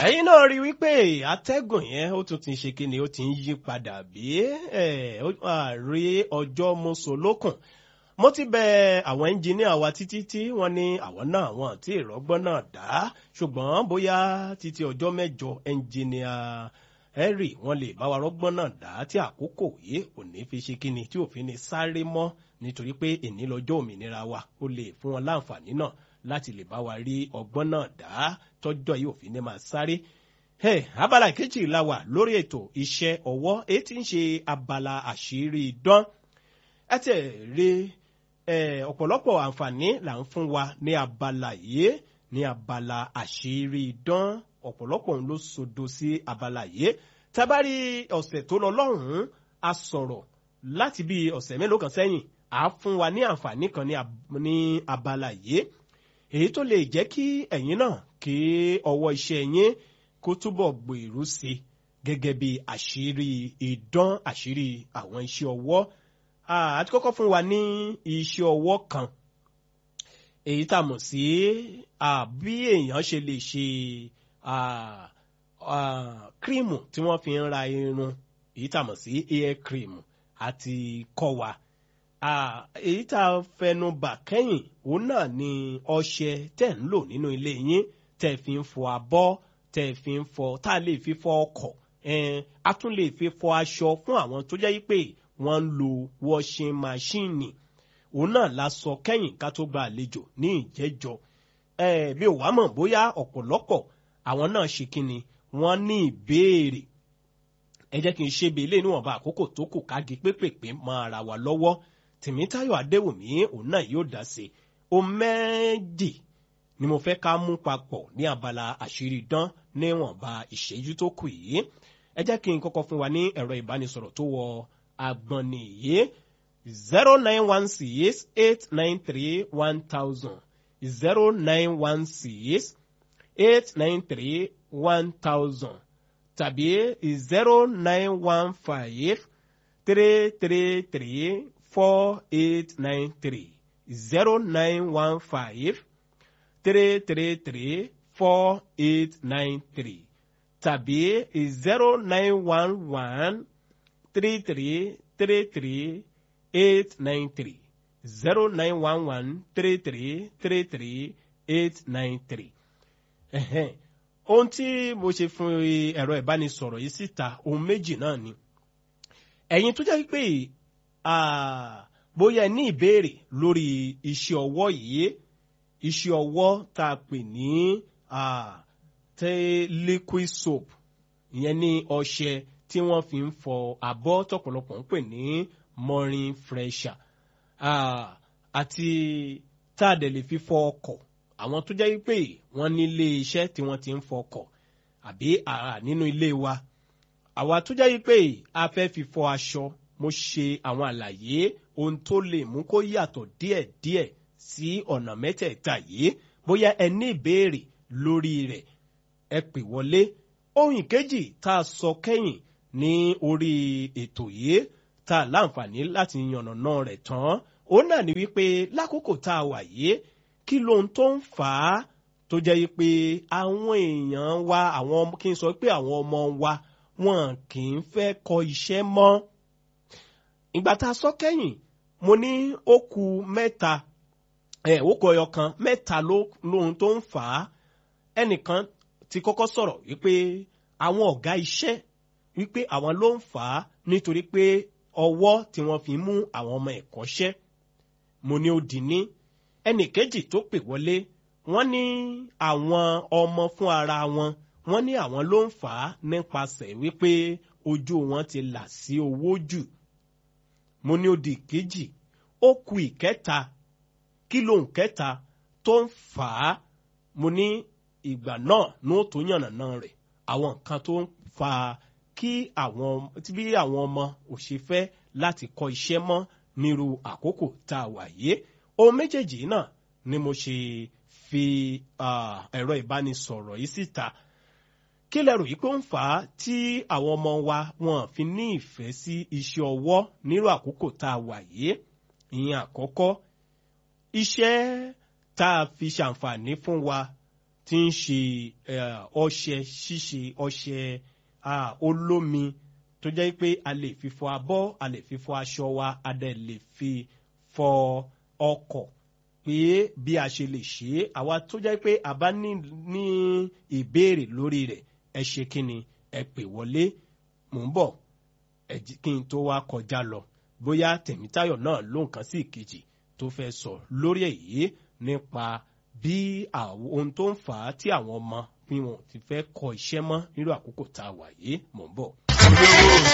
ẹ̀yin náà rí wípé atẹ́gùn yẹn ó tún ti ṣe kíni ó ti ń yí padà bí rí ọjọ́ mọ́sọ̀lókùn mo ti bẹ àwọn ẹnjìníà wa títí tí wọ́n ní àwọn náà wọn àti ìrọ́gbọ́n náà dá ṣùgbọ́n bóyá títí ọjọ́ mẹ́jọ ẹnjìníà henry wọ́n lè bá wa rọ́gbọ́n náà dá tí àkókò yìí ò ní fi ṣe kíni tí òfin ní sáré mọ́ nítorí pé èní lọ́jọ́ òmìnira wa ó lè fún wọn láǹfààní náà láti lè bá wa rí ọgbọ́n náà dá tọ́jọ́ yìí òfin ní máa sáré. Hey, abala kejì la wà lórí ètò iṣẹ́ ọwọ́ èyí tí ń ṣe abala àṣírí idán. ẹ tẹ̀ rí ọ̀pọ̀lọpọ̀ àǹfààní là ń fún wa ní abala yìí ní abala àṣírí idán ọ̀pọ̀lọpọ̀ ló sodo sí abala yìí. tábàrí ọ̀sẹ̀ tó lọ lọ́hùn-ún a sọ̀rọ̀ láti bí ọ̀sẹ̀ mélòó kan sẹ́yìn à fún wa ní àǹfààní kan ní abala yìí èyí tó lè jẹ́ kí ẹ̀yin náà kí ọwọ́ iṣẹ́ yín kó túbọ̀ gbèrú sí gẹ́gẹ́ bí àṣírí idán àṣírí àwọn iṣẹ́ ọwọ́ àti kọ́kọ́ fún wa ní iṣẹ́ ọwọ́ kan èyí tá a mọ̀ sí bí èèyàn ṣe lè ṣe kírìmù tí wọ́n fi ń ra irun èyí tá a mọ̀ sí hair cream àti kọ́ wa èyí tá a fẹnu bà kẹ́yìn òun náà ni ọṣẹ tẹ̀ ń lò nínú ilé yín tẹ̀ fi ń fọ abọ́ tẹ̀ fi ń fọ tá a lè fi fọ ọkọ̀ a tún lè fi fọ aṣọ fún àwọn tó jẹ́ pé wọ́n ń lo washing machine òun náà la sọ kẹ́yìn ká tó gba àlejò ní ìjẹ́jọ́ bí ò wá mọ̀ bóyá ọ̀pọ̀lọpọ̀ àwọn náà ṣe kí ni wọ́n ní ìbéèrè ẹ jẹ́ kí n ṣe bí ilé níwọ̀nba àkókò tó kù kági pépèpé mọ́ ara wa lọ́wọ́ tìmítayọ̀ adéwùmí òun náà yóò dá sí o méjì ni mo fẹ́ ká mú papọ̀ ní abala àṣírí dán níwọ̀nba ìṣẹ́jú tó kù yìí ẹ jẹ́ kí n kọ́kọ́ fún wa ní ẹ̀rọ ìbánisọ̀rọ̀ tó wọ agbọ̀nì yìí zero nine one six eight nine three one thousand zero nine one six eight nine three one thousand tàbí zero nine one five three three three four eight nine three zero nine one five three three three four eight nine three tàbí zero nine one one three three three three eight nine three zero nine one one three three three three eight nine three. ohun tí mo ṣe fún ẹ̀rọ ìbánisọ̀rọ̀ yìí síta ohun méjì náà ni ẹ̀yin tó jẹ́ pé bóyá ní ìbéèrè lórí iṣẹ́ ọwọ́ yìí iṣẹ́ ọwọ́ tá a pè ní tẹ́ liquid soap ìyẹn ní ọṣẹ tí wọ́n fi ń fọ abọ́ tọ̀pọ̀lọpọ̀ ń pè ní morning fresher àti tá a dẹ̀ lè fi fọ ọkọ̀ àwọn tó jẹ́ pé wọ́n nílé iṣẹ́ tí wọ́n ti ń fọ ọkọ̀ àbí nínú ilé wa àwa tó jẹ́ pé a fẹ́ fi fọ aṣọ mo ṣe àwọn àlàyé ohun tó lè mú kó yàtọ̀ díẹ̀díẹ̀ sí ọ̀nà mẹ́tẹ̀ẹ̀ta yìí bóyá ẹ ní ìbéèrè lórí rẹ̀ ẹ pè wọlé ohun ìkejì tá a sọ kẹ́yìn ní orí ètò yìí tá a láǹfààní láti yànnàná rẹ̀ tán òun náà ni wípé lákòókò tá a wà yìí kí lohun tó ń fà á tó jẹ́ pé àwọn èèyàn wa àwọn kí n sọ pé àwọn ọmọ wa wọn kì í fẹ́ kọ iṣẹ́ mọ́ ìgbà tá a sọ kẹ́yìn mo ní ó ku mẹ́ta ẹ̀ ó kọ ọyọ kan mẹ́ta lóhun tó ń fà á ẹnìkan ti kọ́kọ́ sọ̀rọ̀ wípé àwọn ọ̀gá iṣẹ́ wípé àwọn ló ń fà á nítorí pé ọwọ́ tí wọ́n fi mú àwọn ọmọ ẹ̀kọ́ṣẹ́ mo ní ó dì ní ẹnì kejì tó pè wọlé wọ́n ní àwọn ọmọ fún ara wọn wọ́n ní àwọn ló ń fà á nípasẹ̀ wípé ojú wọn ti là sí owó jù mo ní ó di kejì ó ku ìkẹta kí lóhùn kẹta tó ń fà á mo ní ìgbà náà ní ó tó yànnàná rẹ̀ àwọn nǹkan tó ń fa kí àwọn bí àwọn ọmọ ò ṣe fẹ́ láti kọ́ iṣẹ́ mọ́ nírú àkókò tá a wà yìí ohun méjèèjì náà ni mo ṣe fi ẹ̀rọ ìbánisọ̀rọ̀ yìí síta kí lẹ́rù yìí pé ó ń fà á tí àwọn ọmọ wa wọn fi ní ìfẹ́ sí iṣẹ́ ọwọ́ nírú àkókò tá a wà yìí ìyẹn àkọ́kọ́ iṣẹ́ tá a fi ṣàǹfààní fún wa tí ń ṣe eh, ọṣẹ ṣíṣe ọṣẹ ah, olómi tó jẹ́ pé a lè fi fọ abọ́ a lè fi fọ aṣọ wa a dẹ̀ lè fi fọ ọkọ̀ pé bí a ṣe lè ṣe é àwa tó jẹ́ pé a bá ní ní ìbéèrè lórí rẹ̀ ẹ ṣe kí ni ẹ pè wọlé mò ń bọ̀ ẹ jí kí n tó wá kọjá lọ bóyá tèmítáyọ̀ náà ló nǹkan sí ìkejì tó fẹ́ sọ lórí èyí nípa bí àwọn ohun tó ń fà á tí àwọn ọmọ bí wọn ti fẹ́ kọ iṣẹ́ mọ́ nírú àkókò tá a wà yìí mò ń bọ̀.